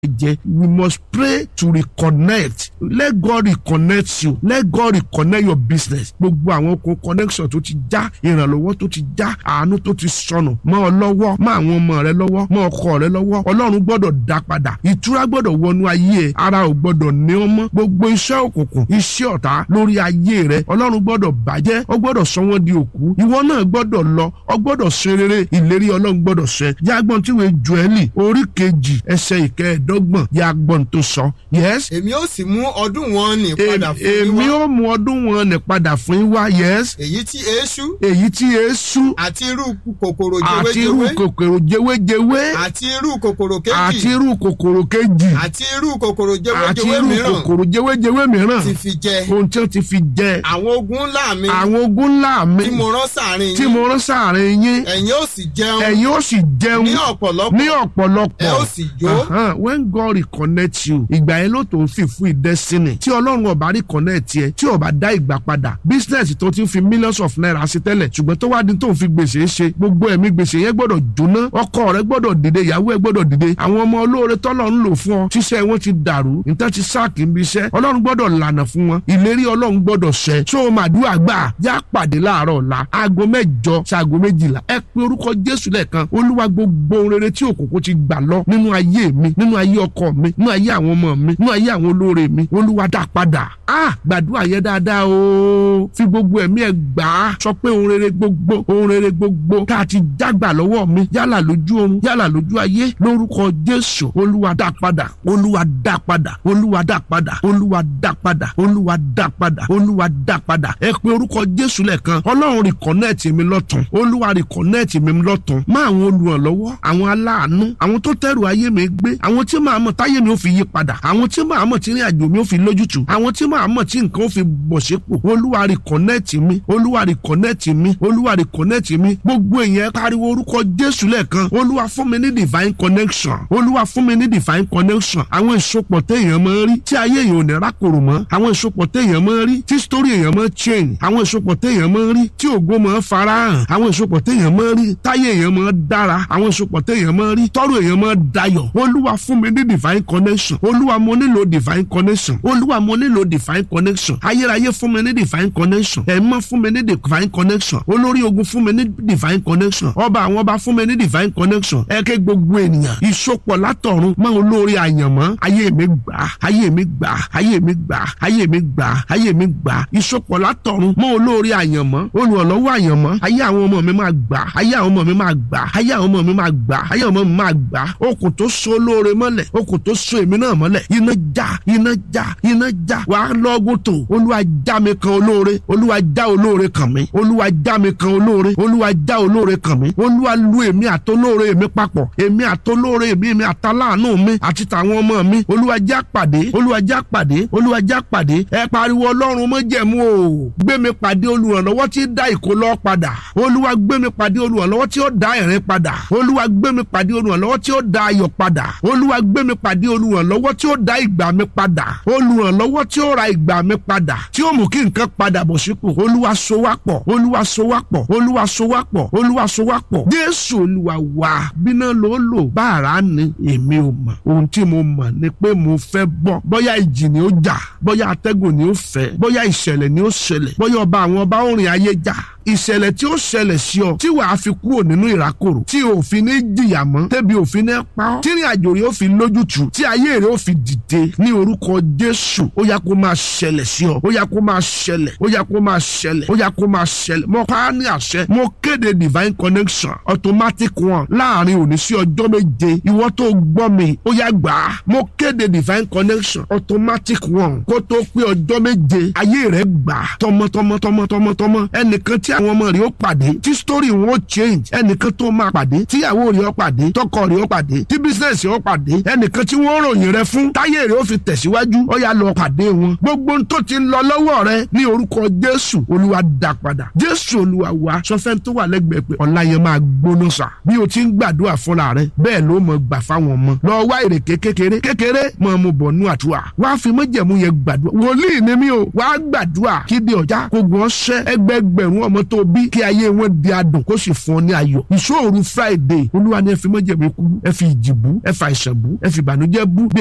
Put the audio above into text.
jẹ we must pray to reconnect let God reconnect you let God reconnect your business gbogbo àwọn okun connection tó ti já ìrànlọ́wọ́ tó ti já àánú tó ti sọnù mọ́ ọ lọ́wọ́ mọ́ àwọn ọmọ rẹ lọ́wọ́ mọ́ ọkọ rẹ lọ́wọ́ ọlọ́run gbọ́dọ̀ dá padà ìtura gbọ́dọ̀ wọnú ayé ẹ ara ò gbọ́dọ̀ ní ọ mọ́ gbogbo iṣẹ́ òkùnkùn iṣẹ́ ọ̀tá lórí ayé rẹ ọlọ́run gbọ́dọ̀ bàjẹ́ ọ gbọ́dọ̀ sọ wọ́n di òkú ìwọ náà gbọ́dọ̀ lọ ọ gbọ́dọ̀ ṣe rere ìlérí ọlọ́run gbọ́dọ̀ ṣẹ jágbọ́n tí wọ́n Jóẹ́lì orí kejì ẹsẹ̀ ìkẹẹ̀ẹ́dọ́gbọ̀n jágbọ́n tó sọ yes èmi ó sì mú ọdún wọn nì padà fún yín èmi wá ó mú ọdún wọn ní padà fún yín wá yes èyí tí eṣú èyí tí èésú àti irú kòkòrò àti irú jewéjewé kòkòrò jewéjewé àti irú kòkòrò àti kejì irú kòkòrò kejì àti irú kòkòrò àti jewéjewé irú mìíràn kòkòrò jewéjewé mìíràn ti fi jẹ ohun tí ó ti fi jẹ àwọn ogun ńlá mi àwọn ogun ńlá mi tí mo rán sáàrin tí yín mo rán sáàrin yín ẹ̀yin ó sì jẹun ẹ̀yin ó sì jẹun ní ọ̀pọ̀lọpọ̀ ní ọ̀pọ̀lọpọ̀ ẹ ó sì jó Ahan, when God reconnect you ìgbà yẹn ló tó ń fi fún ìdẹ́sínì tí ọlọ́run ọba reconnect yẹ tí ọba dá ìgbà padà business tó ti ń fi millions of naira sí tẹ́lẹ̀ ṣùgbọ́n tó wá di tó ń fi gbèsè ṣe gbogbo ẹ̀mí gbèsè yẹn gbọ́dọ̀ jóná ọkọ rẹ gbọ́dọ̀ dìde ìyàwó ẹ gbọ́dọ̀ dìde àwọn ọmọ olóore tọ́lọ̀ ń lò fún ọ tíṣẹ́ wọn ti dàrú nǹkan ti sáàkì níbi iṣẹ́ ọlọ́run gbọ́dọ̀ lànà fún wọn ìlérí ọlọ́run gbọ́dọ̀ ṣẹ tó o màdúrà gbà já pàdé láàárọ̀ ọ̀la aago mẹ́jọ sí aago méjìlá ẹ pe orúkọ jésù lẹ́ẹ̀kan olúwa gbogbo ohun rere tí òkùnkùn ti gbà lọ nínú ayé mi nínú ayé ọkọ mi nínú ayé àwọn ọmọ mi nínú ayé àwọn olóore mi olúwa dá padà ah gbàdúrà yẹn dáadáa o fi gbogbo ẹ̀mí ẹ̀ gbà á sọ pé ohun rere gbogbo ohun rere gbogbo tá a ti jágbà lọ́wọ́ mi yálà lójú oorun yálà lójú ayé lórúkọ jésù olúwa dá padà olúwa dá padà olúwa dá padà olúwa dá padà olúwa dá padà olúwa dá padà ẹ pé orúkọ jésù lẹ́ẹ̀kan ọlọ́run rìkọ́nẹ́ẹ̀tì mi lọ́tún olúwa rìkọ́nẹ́ẹ̀tì mi lọ́tún má àwọn olùrànlọ́wọ́ àwọn aláàánú àwọn tó tẹ̀rù ayé mi gbé àwọn tí màá mọ̀ táyé mi ò fi yí padà àwọn tí màá mọ̀ tí ní àjò mi ò fi lójútùú àwọn tí màá mọ̀ tí nǹkan ò fi bọ̀ sípò olúwa rìkọ́nẹ́ẹ̀tì mi olúwa rìkọ́nẹ́ẹ̀tì mi olúwa rìkọ́nẹ́ẹ̀tì mi gbogbo èèyàn pariwo orúkọ jésù lẹ́ẹ̀kan olúwa fún mi ní divine connection olúwa fún mi ní divine connection àwọn ìsopọ̀ téèyàn máa ń rí tí ayé èèyàn ò ní rákòrò mọ́ àwọn ìsopọ̀ téèyàn máa ń rí tí story èèyàn máa ń change àwọn ìsopọ̀ téèyàn máa ń rí tí ògo máa ń farahàn àwọn ìsopọ̀ téèyàn máa ń rí táyé èèyàn máa ń dára àwọn ìsopọ̀ téèyàn máa ń rí tọ́rọ̀ èèyàn máa ń dayọ̀ olúwa fún mi ní divine connection olúwa mo nílò divine connection olúwa mo nílò divine connection ayérayé fún mi ní divine connection ẹ̀mọ́ fún mi ní divine connection olórí ogun fún mi ní divine connection ọba àwọn ọba fún mi ní divine connection ẹ̀kẹ́ gbogbo ènìyàn ìsopọ̀ látọ̀run mọ́ olórí àyànmọ́ ayé mi gbà ayé mi gbà ayé mi gbà ayé mi gbà ayé mi gbà ìsopọ̀ látọ̀run mọ́ olórí àyànmọ́ olùrànlọ́wọ́ àyànmọ́ ayé àwọn ọmọ mi máa gbà ayé àwọn ọmọ mi máa gbà ayé àwọn ọmọ mi máa gbà ayé àwọn ọmọ mi máa gbà okùn tó so olóore mọ́lẹ̀ okùn tó so èmi náà mọ́lẹ̀ iná já iná já iná já wàá lọ́gùn tó olúwa já mi kan olóore olúwa já olóore kàn mí olúwa já mi kan olóore olúwa já olóore kàn mí olúwa lu èmi àtolóore mi papọ̀ èmi àtolóore mi èmi àtàláàánú mi àti tàwọn ọmọ mi olúwa já pàdé olúwa já pàdé olúwa já pàdé ẹ pariwo ọlọ́run mọ́jẹ̀mú o gbé mi pàdé olùrànlọ́wọ́ tí dá ìkólọ́ padà olúwa gbé mi pàdé olùrànlọ́wọ́ tí ó dá ẹ̀rín padà olúwa gbé mi pàdé olùrànlọ́wọ́ tí ó dá ayọ̀ padà olúwa gbé mi pàdé olùrànlọ́wọ́ tí ó dá ìgbà mi padà olùrànlọ́wọ́ tí ó ra ìgbà mi padà tí ó mú kí nǹkan padà bọ̀ sípò olúwa so wá pọ̀ olúwa so wá pọ̀ olúwa so wá pọ̀ olúwa so wá pọ̀ jésù olúwa wá bíná ló lò bá ara ni èmi ò mọ̀ ohun tí mo mọ̀ ni pé mo fẹ́ bọ́ bóyá ìjì ni ó jà bóyá atẹ́gùn ni ó fẹ́ bóyá ìṣẹ̀lẹ̀ ni ó ṣẹlẹ̀ bóyá ọba àwọn ọba ó rìn ayé jà ìṣẹ̀lẹ̀ tí ó ṣẹlẹ̀ sí ọ tí wàá fi kúrò nínú ìrákòrò tí òfin ní jìyà mọ́ tẹ́bi òfin ní pa ọ́ tí ìrìn àjò rẹ̀ ó fi lójútùú tí ayé rẹ̀ ó fi dìde ní orúkọ Jésù ó yá kó máa ṣẹlẹ̀ sí ọ ó yá kó máa ṣẹlẹ̀ ó yá kó máa ṣẹlẹ̀ ó yá kó máa ṣẹlẹ̀ mo pa á ní àṣẹ mo kéde divine connection automatic one láàrin òní sí ọjọ́ méje ìwọ tó gbọ́ mi ó yá gbà á mo kéde divine connection automatic one kó tó pé ọjọ́ méje ayé rẹ̀ gbà á tọmọtọmọ tọmọtọmọ ẹnìkan tí àwọn ọmọ rẹ̀ ó pàdé tí story wọn ó change ẹnìkan tó máa pàdé tíyàwó rẹ̀ ó pàdé tọkọ rẹ̀ ó pàdé tí business rẹ̀ ó pàdé ẹnìkan tí wọ́n ròyìn rẹ̀ fún táyé rẹ̀ ó fi tẹ̀síwájú ó yá lọ pàdé wọn gbogbo ohun tó ti lọ lọ́wọ́ rẹ ní orúkọ jésù olúwa dá padà jésù olúwa wa sọfẹ́ tó wà lẹ́gbẹ̀ẹ́ pé ọ̀la yẹn máa gbóná sà bí o ti ń gbàdúrà fúnra rẹ bẹ́ẹ̀ ló mọ̀ gbà fáwọn ọmọ lọ wá ìrèké kékeré kékeré mọ̀ mo bọ̀ nú àdúrà wá fi mọ́jẹ̀mú yẹn gbàdúrà wòlíì ni mí o wá gbàdúrà kí di ọjà kó gbọ́n ṣẹ́ ẹgbẹgbẹ̀rún ọmọ tó bí kí ayé wọn di adùn kó sì fún ọ ní ayọ̀ ìṣòro friday olúwa ni ẹ fi mọ́jẹ̀mú ikú ẹ fi ìjì bú ẹ fi àìsàn bú ẹ fi ìbànújẹ́ bú bí